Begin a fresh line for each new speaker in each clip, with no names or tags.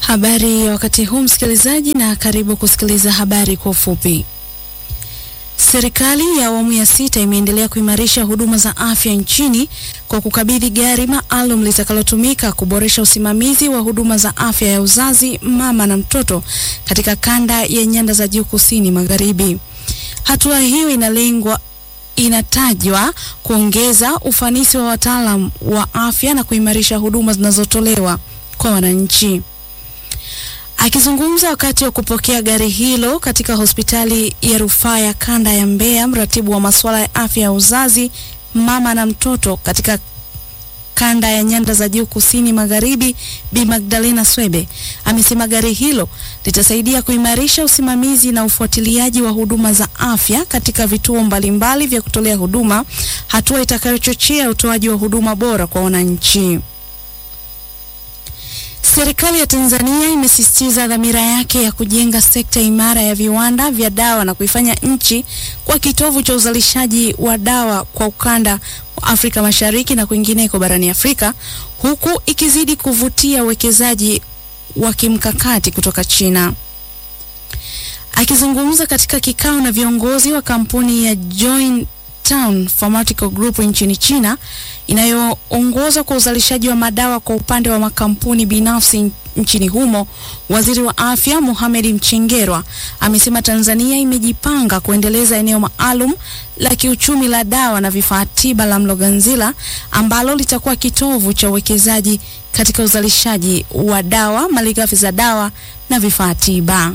Habari ya wakati huu msikilizaji, na karibu kusikiliza habari kwa ufupi. Serikali ya awamu ya sita imeendelea kuimarisha huduma za afya nchini kwa kukabidhi gari maalum litakalotumika kuboresha usimamizi wa huduma za afya ya uzazi, mama na mtoto katika kanda ya nyanda za juu kusini magharibi. Hatua hiyo inalengwa inatajwa kuongeza ufanisi wa wataalam wa afya na kuimarisha huduma zinazotolewa kwa wananchi. Akizungumza wakati wa kupokea gari hilo katika hospitali ya rufaa ya kanda ya Mbeya, mratibu wa masuala ya afya ya uzazi, mama na mtoto katika kanda ya nyanda za juu kusini magharibi, Bi Magdalena Swebe amesema gari hilo litasaidia kuimarisha usimamizi na ufuatiliaji wa huduma za afya katika vituo mbalimbali vya kutolea huduma, hatua itakayochochea utoaji wa huduma bora kwa wananchi. Serikali ya Tanzania imesisitiza dhamira yake ya kujenga sekta imara ya viwanda vya dawa na kuifanya nchi kwa kitovu cha uzalishaji wa dawa kwa ukanda wa Afrika Mashariki na kwingineko barani Afrika, huku ikizidi kuvutia uwekezaji wa kimkakati kutoka China. Akizungumza katika kikao na viongozi wa kampuni ya Joint Town Pharmaceutical Group nchini China inayoongozwa kwa uzalishaji wa madawa kwa upande wa makampuni binafsi nchini humo, waziri wa afya Mohamed Mchengerwa amesema Tanzania imejipanga kuendeleza eneo maalum la kiuchumi la dawa na vifaa tiba la Mloganzila ambalo litakuwa kitovu cha uwekezaji katika uzalishaji wa dawa, malighafi za dawa na vifaa tiba.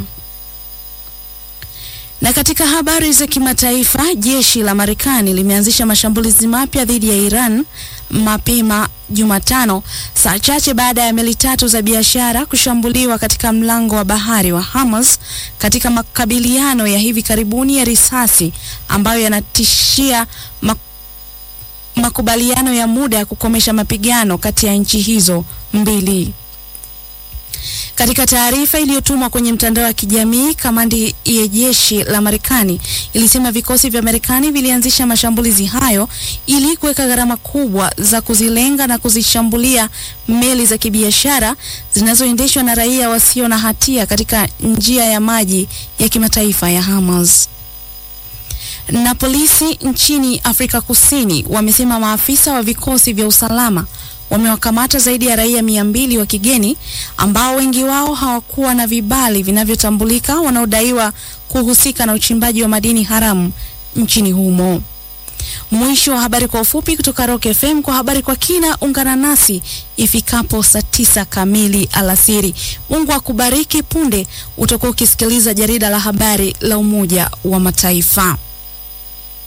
Na katika habari za kimataifa, jeshi la Marekani limeanzisha mashambulizi mapya dhidi ya Iran mapema Jumatano, saa chache baada ya meli tatu za biashara kushambuliwa katika mlango wa bahari wa Hormuz katika makabiliano ya hivi karibuni ya risasi ambayo yanatishia mak makubaliano ya muda ya kukomesha mapigano kati ya nchi hizo mbili. Katika taarifa iliyotumwa kwenye mtandao wa kijamii, kamandi ya jeshi la Marekani ilisema vikosi vya Marekani vilianzisha mashambulizi hayo ili kuweka gharama kubwa za kuzilenga na kuzishambulia meli za kibiashara zinazoendeshwa na raia wasio na hatia katika njia ya maji ya kimataifa ya Hormuz. Na polisi nchini Afrika Kusini wamesema maafisa wa vikosi vya usalama wamewakamata zaidi ya raia mia mbili wa kigeni ambao wengi wao hawakuwa na vibali vinavyotambulika wanaodaiwa kuhusika na uchimbaji wa madini haramu nchini humo. Mwisho wa habari kwa ufupi kutoka Rock FM. Kwa habari kwa kina, ungana nasi ifikapo saa tisa kamili alasiri. Mungu akubariki. Punde utakuwa ukisikiliza jarida la habari la Umoja wa Mataifa.